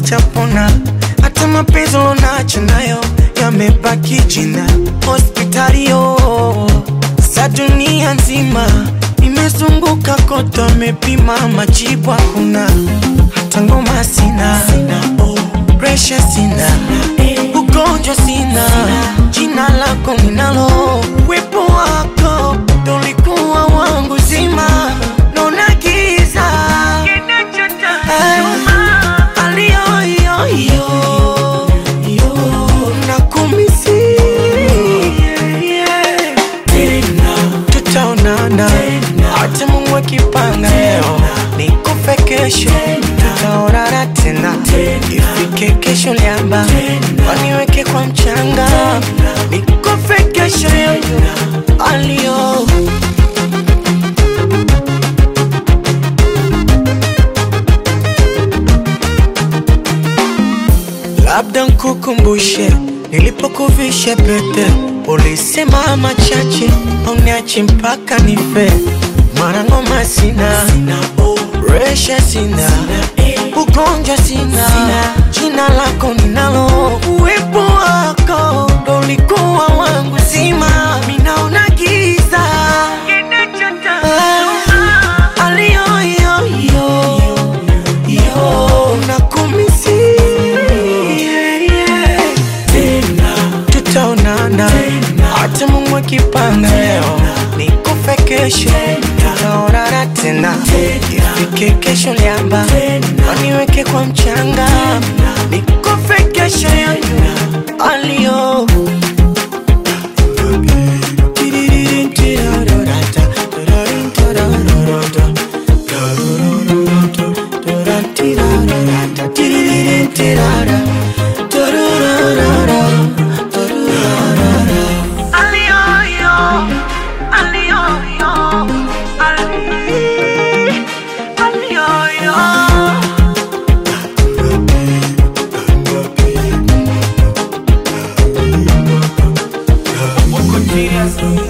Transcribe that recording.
sitapona, hata mapenzi unacho nayo yamebaki jina. Hospitali yo za dunia nzima nimezunguka kote, amepima majibu hakuna, hata ngoma sina, presha sina, ugonjwa sina, jina lako ninalo, uwepo wako ndo ulikuwa wangu zima, naona giza aliyoyoyo nakumisi tutaonana hata Mungu akipanga leo nikufe kesho tutaonana tena ifike kesho liamba waniweke kwa mchanga nikufe kesho yoyo alio labda nkukumbushe nilipokuvisha pete, ulisema machache auniache mpaka nife. Mara ngoma sina, resha sina, ugonjwa sina, jina lako ninalo, uwepo wako ndo ulikuwa wangu zima, minaona giza Ah, aliyoyoyo yo nakumisi tutaonana hata Mungu akipanga leo nikufe kesho tutaonana tena ifike kesho liamba waniweke kwa mchanga nikufe kesho yoyo alio Aliyoyo, aliyoyo, ali- aliyoyo. Continuous.